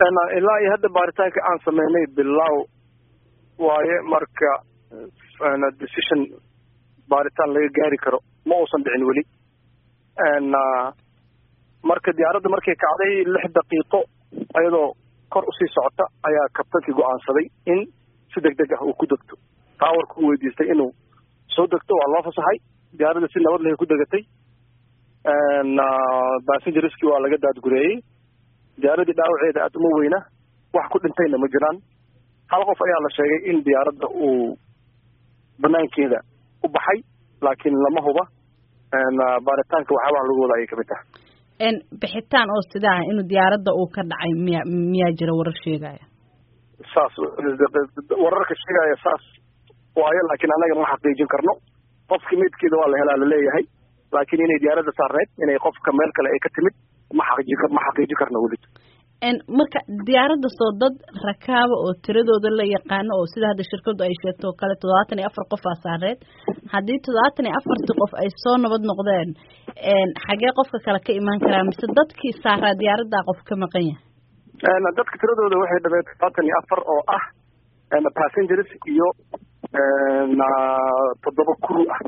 ilaa iyo hadda baaritaanka aan sameynay bilow waaye marka decision baaritaan laga gaari karo ma uusan dhicin weli marka diyaaradda markay kacday lix daqiiqo ayadoo kor usii socota ayaa kabtankii go-aansaday in si deg deg ah uu ku degto taawarka u weydiistay inuu soo degto waa loo fasaxay diyaaradda si nabad leh ku degatay bassengerskii waa laga daadgureeyey diyaaradii dhaawaceeda aada uma weyna wax ku dhintayna ma jiraan hal qof ayaa la sheegay in diyaaradda uu banaankeeda u baxay laakiin lama huba baaritaanka waxyaabaha lagu wada ayay kamid tahay bixitaan oo sidaa ah inuu diyaaradda uu ka dhacay miya miyaa jira warar sheegaya saas wararka sheegaya saas waayo laakiin annaga ma xaqiijin karno qofki midkeeda waa la helaa laleeyahay laakiin inay diyaaradda saarneyd inay qofka meel kale ay ka timid ma xaqiji ma xaqiijin karno weli marka diyaaradda soo dad rakaaba oo tiradooda la yaqaano oo sida hadda shirkadu ay sheegto oo kale toddobaatan iyo afar qof aa saareed haddii toddobaatan iyo afartii qof ay soo nabad noqdeen xagee qofka kale ka imaan karaa mise dadkii saaraa diyaaraddaa qof ka maqan yahay dadka tiradooda waxay dhameen toddobaatan iyo afar oo ah passengers iyo toddoba crew ah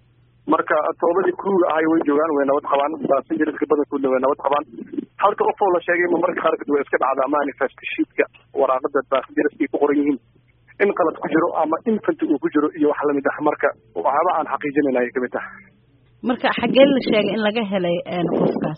marka toddobadii crewga ahay way joogaan way nabad qabaan passengerska badankoodna way nabad qabaan halka qof oo la sheegay ma marka qaarkood way iska dhacdaa manifest sheetka waraaqada passengerska ay ku qoran yihiin in qalad ku jiro ama infant uu ku jiro iyo wax lamid ah marka waxyaaba aan xaqiijinayna ayay kamid tahay marka xaggee la sheegay in laga helay qofkaas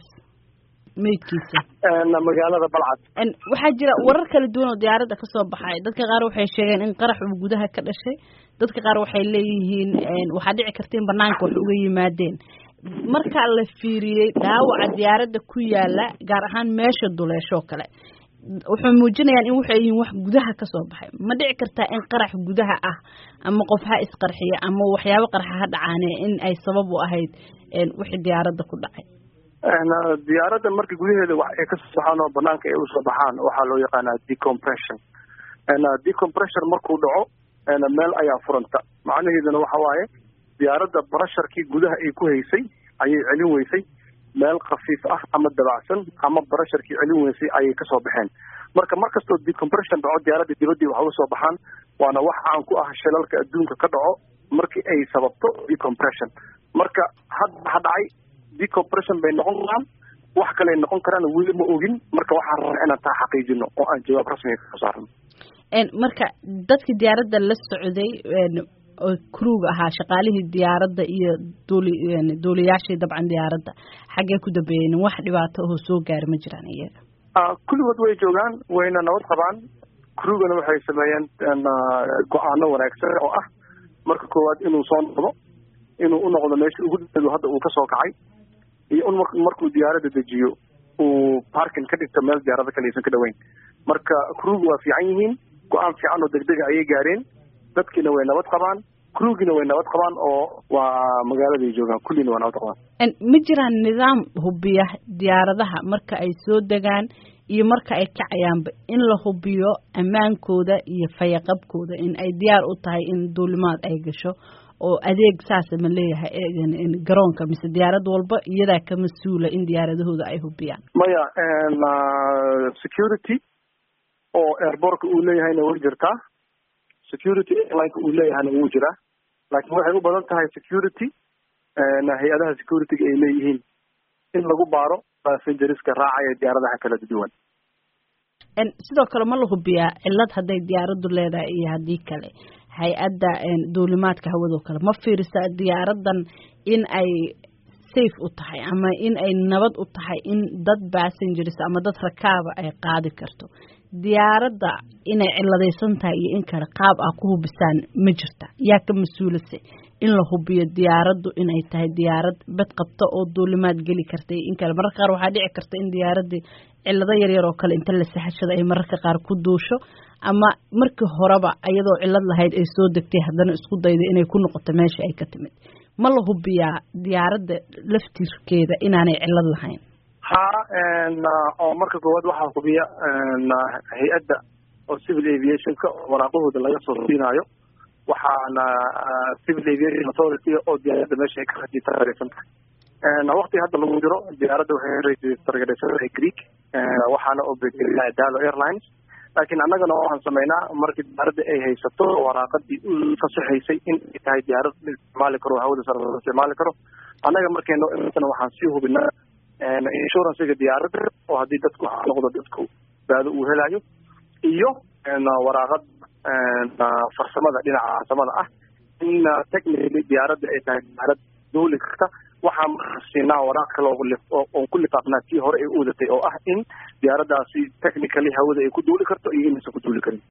meydkiisa magaalada balcad waxaa jira warar kala duwan oo diyaaradda kasoo baxay dadka qaar waxay sheegeen in qarax uu gudaha ka dhashay dadka qaar waxay leeyihiin waxaa dhici karta in banaanka wax uga yimaadeen marka la fiiriyey dhaawaca diyaaradda ku yaala gaar ahaan meesha duleeshoo kale wuxuu muujinayaan in waxay yihiin wax gudaha kasoo baxay ma dhici kartaa in qarax gudaha ah ama qof ha isqarxiya ama waxyaabo qarxa ha dhacaane in ay sabab u ahayd wixii diyaaradda ku dhacay diyaaradda marka gudaheeda wax ay kasoo baxaan oo banaanka ay usoo baxaan waxaa loo yaqaanaa decompression decompression markuu dhaco meel ayaa furanta macnaheeduna waxa waaye diyaaradda barasharkii gudaha ay ku haysay ayay celin weysay meel khafiif ah ama dabacsan ama barasharkii celin weysay ayay kasoo baxeen marka mar kastoo decompression dhaco diyaaradda dibaddii waxa usoo baxaan waana wax caan ku ah shilalka adduunka ka dhaco markii ay sababto decompression marka hadda ha dhacay decompression bay noqon karaan wax kale noqon karaan weli ma ogin marka waxaan rabaa inaan taa xaqiijino oo aan jawaab rasmiga kasoo saarno marka dadkii diyaaradda la socday oo kruuga ahaa shaqaalihii diyaaradda iyo duuli duuliyaashii dabcan diyaaradda xaggee ku dambeeyeen wax dhibaato oo soo gaari ma jiraan iyaga kulligood way joogaan wayna nabad qabaan krugana waxay sameeyeen go-aano wanaagsan oo ah marka koowaad inuu soo noqdo inuu u noqdo meesha ugu dado hadda uu kasoo kacay iyo in markuu diyaaradda dejiyo uu parkin ka dhigto meel diyaarada kale aysan ka dhaweyn marka kruga waa fiican yihiin go-aan fiican oo degdega ayay gaareen dadkiina way nabad qabaan krugina way nabad qabaan oo waa magaaladay joogaan kullina waa nabad qabaan ma jiraan nidaam hubiya diyaaradaha marka ay soo degaan iyo marka ay kacayaanba in la hubiyo ammaankooda iyo fayaqabkooda in ay diyaar u tahay in duulimaad ay gasho oo adeeg saasa ma leeyahay garoonka mise diyaarad walba iyadaa ka mas-uula in diyaaradahooda ay hubiyaan maya security oo airbortka uu leeyahayna way jirtaa security airlineka uu leeyahayna wuu jiraa laakiin waxay u badan tahay security hay-adaha securityga ay leeyihiin in lagu baaro passengerska raacaya diyaaradaha kala duwan sidoo kale ma la hubiyaa cilad hadday diyaaraddu leedahay iyo haddii kale hay-adda duulimaadka hawadoo kale ma fiirisaa diyaaradan in ay safe u tahay ama in ay nabad u tahay in dad passengers ama dad rakaaba ay qaadi karto diyaaradda inay ciladaysan tahay iyo in kale qaab ah ku hubisaan ma jirta yaa ka mas-uulase in la hubiyo diyaaraddu inay tahay diyaarad bad qabta oo duulimaad geli karta iyo in kale mararka qaar waxaa dhici karta in diyaaradii cilado yaryar oo kale inta la sahashada ay mararka qaar ku duusho ama markii horeba iyadoo cilad lahayd ay soo degtay haddana isku dayda inay ku noqoto meesha ay ka timid ma la hubiyaa diyaaradda laftirkeeda inaanay cilad lahayn ha oo marka koowaad waxaa hubiya hay-adda oo civil aviationka waraaqahooda laga soo siinaayo waxaana civil aviation authority oo diyaaradda meesha ay ka rajitaareysan tahay waqti hadda lagu jiro diyaaradda waxay targadhaysantahay greek waxaana oo bedelaa dalo airlines laakiin annagana waxaan samaynaa markii diyaaradda ay haysato waraaqadii u fasaxaysay in ay tahay diyaarad la isticmaali karo hawada sare la isticmaali karo annaga markay noo imatana waxaan sii hubinaa insurancega diyaaradda oo haddii dadku noqdo dadku baado uu helayo iyo waraaqad farsamada dhinaca farsamada ah in technically diyaaradda ay tahay diyaarad duuli karta waxaa markaa siinaa waraaq kale oon ku lifaaqnaa tii hore ay u wadatay oo ah in diyaaraddaasi technically hawada ay ku duuli karto iyo inaysan ku duuli karin